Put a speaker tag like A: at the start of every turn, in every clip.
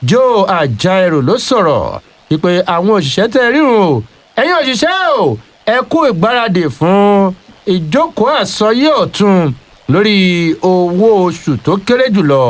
A: joe ajaero ló sọ̀rọ̀ wípé àwọn òṣìṣẹ́ tẹ́ rírun o ẹ̀yin òṣìṣẹ́ o ẹ kú ìgbáradì fún ìjókòó àsọyé ọ̀tun lórí owó oṣù tó kéré jùlọ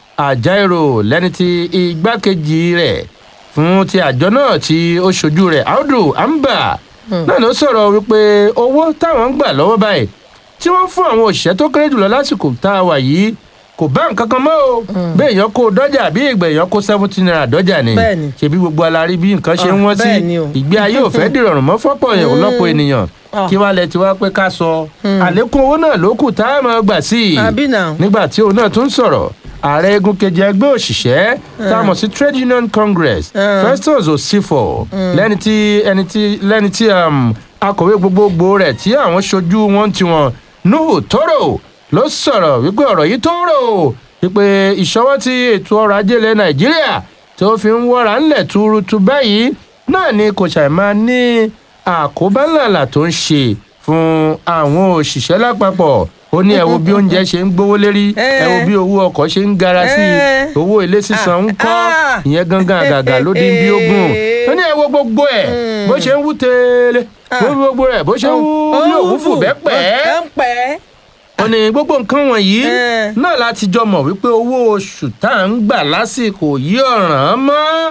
A: ajaero lẹ́ni tí igbákejì rẹ̀ fún ti àjọ náà tí ó ṣojú rẹ̀ audu amba náà ló sọ̀rọ̀ wípé owó táwọn ń gbà lọ́wọ́ báyìí tí wọ́n fún àwọn òṣìṣẹ́ tó kéré jùlọ lásìkò tá a wà yìí kò bá nǹkan kan mọ́ o bí èèyàn kó dọ́jà bí ìgbà èèyàn kó seventeen naira dọ́jà ni
B: Bẹ́ẹ̀ni.
A: ṣebí gbogbo alárí bí nǹkan ṣe ń
B: Ah,
A: wọ́n sí
B: bẹ́ẹ̀ni o.
A: ìgbé ayé ò fẹ́ dìrọ̀rùn mọ́ fọ́pọ̀ èèyàn lọ́pọ̀ ènìyàn
B: Ah.
A: kí wàá lẹ ti wá pé ká sọ àlékún owó náà ló kù tá a máa gbà sí i
B: àbí náà.
A: nígbà tí òun náà tún sọ̀rọ̀ ààrẹ egun kejì ẹgbẹ́ òṣìṣẹ́ tá a mọ̀ sí trade union congress festus osifo lẹ́ni tí ẹni tí lẹ́ni tí um, akọ̀wé gbogbogbò rẹ̀ tí àwọn ṣojú wọn ti wọn nuhu toro ló sọ̀rọ̀ wípé ọ̀rọ̀ yìí tó rò wípé ìṣọwọ́ tí ètò ọrọ̀ ajé ilẹ̀ nàìjíríà tó fi ń wọ́ra ńlẹ̀ túrútú báyìí náà ni kò ṣàì máa ní àkóbá ńláńlá tó ń ṣe fún àwọn òṣìṣẹ́ lápapọ̀ ó ní ẹ wo bí oúnjẹ ṣe ń gbówó lérí ẹ wo bí owó ọkọ̀ ṣe ń gara sí i
B: Eh.
A: owó ilé sísan ń kọ́
B: Ah.
A: ìyẹn gangan àgàgà ló dín bí ogún ó ní ẹ wo gbogbo ẹ bó ṣe ń wú tẹ́lẹ̀ bó gbogbo rẹ̀ bó ṣe ń wú bí òwú fò bẹ́ẹ̀ pẹ́
B: ẹ ń pẹ́.
A: ó ní gbogbo nǹkan wọ̀nyí
B: Eh.
A: náà láti jọ mọ̀ wípé owó oṣù tá à ń gbà lásìkò yí ọ̀ràn mọ́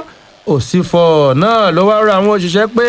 A: òsínfọ̀ náà ló wá rọ àwọn òṣìṣẹ́ pé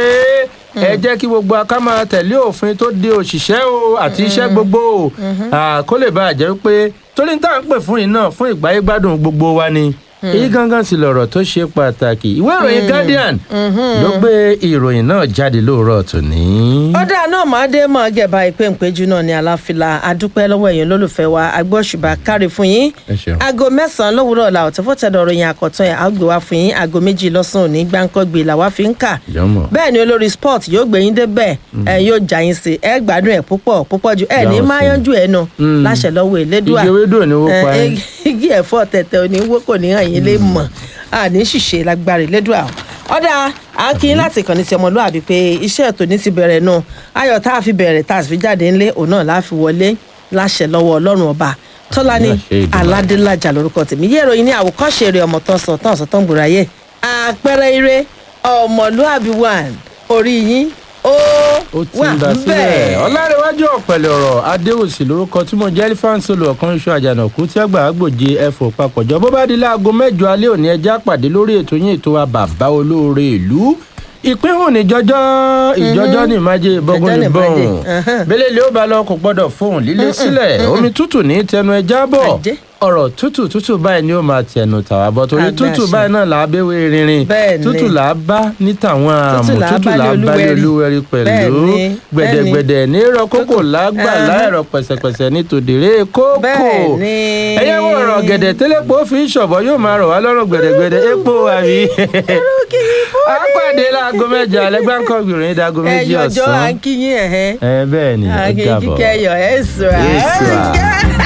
A: ẹ jẹ́ kí gbogbo aká máa tẹ̀lé òfin tó de òṣìṣẹ́ o àti iṣẹ́ gbogbo o Ah, kó lè bá a jẹ́ pé torí tá à ń pè fún yìí náà fún ìgbáyé gbádùn gbogbo wa ni èyí gangan sì lọ̀rọ̀ tó ṣe pàtàkì ìwé ìròyìn guardian ló gbé ìròyìn náà jáde lóòrọ̀ tòní.
B: ọ̀dà náà máa dé mọ́ gẹ̀bà ìpè ìpéjú náà ní aláfilà adúpẹ́ lọ́wọ́ èèyàn lólùfẹ́ wa agbóṣùbà kárí fún yín
A: ẹ ṣeun.
B: aago mẹ́sàn-án lówùúrọ̀ la ọ̀tọ̀ fọ́tẹ̀dọ̀ ròyìn àkọ́tún ẹ̀ àgbè wá fún yín aago méjì lọ́sàn-án òní gbáǹkọ́gbè làwa fi ń kà
A: Yọmọ.
B: bẹ́ẹ̀ ni olórí sport yóò gbé yín débẹ̀ ẹ yóò já yín sí ẹ gbádùn ẹ̀ púpọ̀ púpọ̀ ju ẹ ní
A: Yọ̀ọ́
B: máa
A: sí.
B: yanjú ẹ̀ nù
A: Mm.
B: láṣẹ lọ́wọ́ elédùà
A: igi ewédò ni wọ́n pa
B: Eh,
A: ẹ́.
B: igi ẹ̀fọ́ tẹ̀tẹ̀ òní wó kò ní hàn yín lè mọ̀ àní ṣìṣe lágbára elédùà ọ̀dà à ń kí yín láti ìkànnì ti ọmọlúwàbí pé iṣẹ́ ètò ní ti bẹ̀rẹ̀ nù ayọ̀ tá a fi bẹ̀rẹ̀ tá a sì fi jáde ńlé òun náà la fi wọlé láṣẹ lọ́wọ́ ọlọ́run ọba tọ́lání
A: Láṣẹ Èdùmàrè.
B: aládélájà lórúkọ tèmi yé ìròyìn ní àwòkọ́ṣe eré ọmọ tán sọ tán sọ tán gbòòrò ayé àpẹẹrẹ eré ọmọlúwàbí one orí yín ó
A: ó ti
B: wà
A: ń dá sílẹ̀
B: bẹ́ẹ̀.
A: ọ̀làrẹ̀wájú ọ̀pẹ̀lẹ̀ ọ̀rọ̀ adéwòsì lórúkọ tí mo jẹ́ elifánsolo ọ̀kan iṣu àjànàkú tí àgbà àgbòje ẹ̀fọ́ papọ̀jọ́ bó bá di láago mẹ́jọ alẹ́ òní ẹja pàdé lórí ètò yín ètò wa bàbá olóore ìlú ìpínhùn ní jọjọ ìjọjọ ní ìmájẹ ìbọgún
B: Ìjọjọ́
A: ní
B: ní
A: bọhùn
B: ìmájẹ, ẹhẹ́n.
A: bẹlẹ ilé ó bá lọ kò gbọ́dọ̀ fóun lílé sílẹ̀ omi tútù ní tẹnu ẹja bọ̀
B: Àjẹ́.
A: ọ̀rọ̀ tútù tútù báyìí ni ó máa tẹnu tàwa bọ̀ torí
B: Àgbà
A: tútù
B: ṣe.
A: báyìí náà là á béwé rinrin
B: Bẹ́ẹ̀ ni.
A: tútù là á bá ní tàwọn àmọ̀
B: là á
A: tútù
B: bá
A: là á
B: lé
A: bá lé
B: olúwẹ̀rí.
A: olúwẹ̀rí pẹ̀lú
B: Bẹ́ẹ̀ ni,
A: gbẹ̀dẹ̀gbẹ̀dẹ̀ ní rọ kókò lágbà
B: Ẹhẹ́n.
A: láìrọ pẹ̀sẹ̀pẹ̀sẹ̀ ní tòdèrè kókò
B: Bẹ́ẹ̀ ni.
A: ẹ̀yẹ́ wo ọ̀rọ̀ gẹ̀dẹ̀ tẹ́lẹ̀pọ̀ fi ń ṣọ̀bọ̀ yóò máa rọ̀ wá lọ́rùn gbẹ̀dẹ̀gbẹ̀dẹ̀ epo àbí. a pàdé láago mẹ́jọ alẹ́ gbáǹkọ́ gbìyànjú dáago méjì
B: ẹyọjọ à
A: ọ̀sán
B: ń kí yín ẹ̀hẹ́
A: ẹ bẹ́ẹ̀ ni
B: à
A: ẹ
B: ń kí
A: dàbọ̀.
B: kíkẹ́ ẹ̀yọ̀ ẹ̀ sùn
A: Yes, sir.